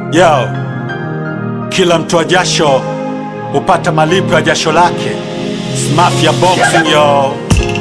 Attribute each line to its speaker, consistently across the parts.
Speaker 1: Yo, kila mtoa jasho hupata malipo ya jasho lake. It's Mafia Boxing yo.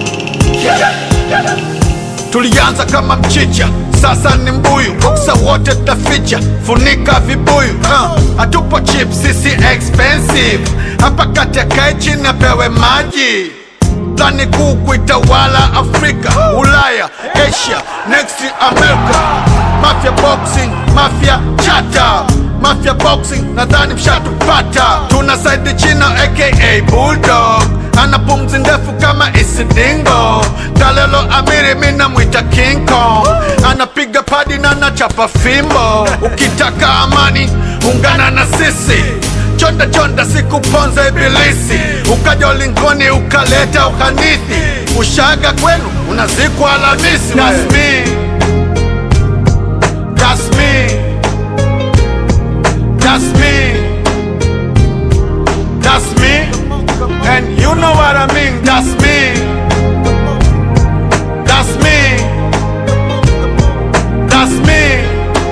Speaker 2: Tulianza kama mchicha, sasa ni mbuyu. Boksa wote tutaficha, funika vibuyu. Uh, hatupo cheap, sisi expensive. Hapa kati akae chini apewe maji. Plani kuu kuitawala Afrika, Ulaya, Asia, next America. Mafia Boxing, Mafia Chata Mafia Boxing, nadhani mshatupata. Tuna Saidi China aka Bulldog, ana pumzi ndefu kama Isidingo. Talelo Amiri, mina mwita King Kong, anapiga padi na nachapa fimbo. Ukitaka amani, ungana na sisi chonda chonda, sikuponza ibilisi, ukaja ulingoni ukaleta uhanithi, ushaga kwenu unazikwa Alhamisi. That's me. That's me. That's me. That's me. And you know what I mean. That's me. That's me. That's me.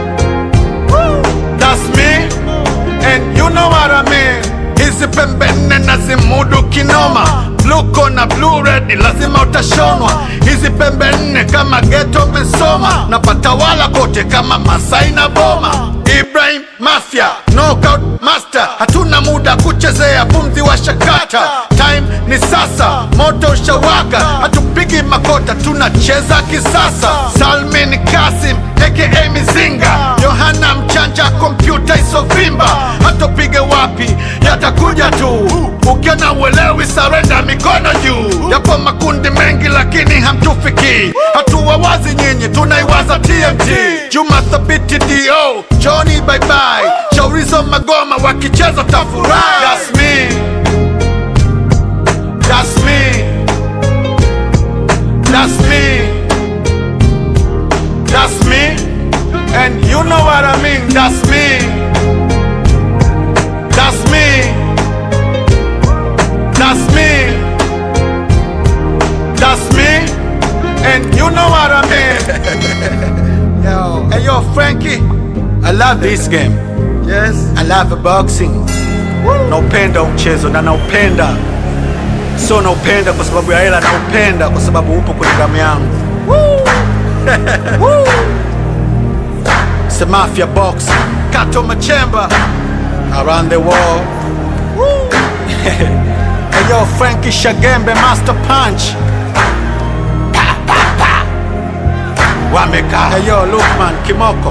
Speaker 2: That's me. And you know what I mean. Hizi pembe nne nazimudu kinoma Bluko na blue red lazima utashonwa Hizi pembe nne kama geto mesoma Napata wala kote kama Masai na Boma Ibrahim Mafia Knockout Master Hatuna muda kuchezea pumzi wa shakata Time ni sasa, moto ushawaka Hatupigi makota, tunacheza kisasa Salmin Kasim aka Mizinga Yohana Mchanja, kompyuta isovimba Hatopige wapi, yatakuja tu Ukiona uelewi, sarenda mikono juu Yapo makundi mengi lakini hamtufiki Hatua wazi nyinyi, tunaiwaza TMT Juma Thabiti DO, Johnny bye bye Shaurizo Magoma wakicheza tafurahi That's me That's me That's me That's me And you know what I mean That's me That's me That's me That's me And you know what I mean Yo, hey yo Frankie I love this game Yes I love boxing Naupenda huu mchezo na naupenda Sio naupenda kwa sababu ya hela, naupenda kwa sababu upo kwenye damu yangu. It's the Mafia Boxing. Kato Machemba around the world. hey yo, Frankie Shagembe Master Punch. Pa, pa, pa. Wameka. Hey yo, Lukman Kimoko.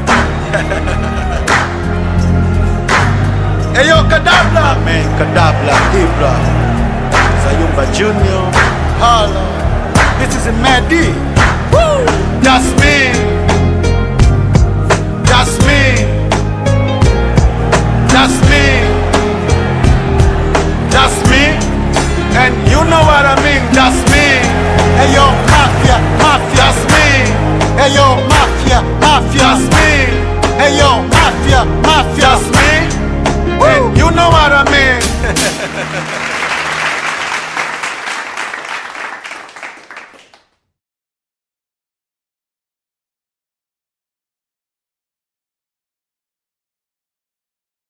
Speaker 2: hey yo, Kadabla. Man, Kadabla, Ibra. Sayumba Junior. Hala. This is Madi. Woo! That's me. That's me. That's me.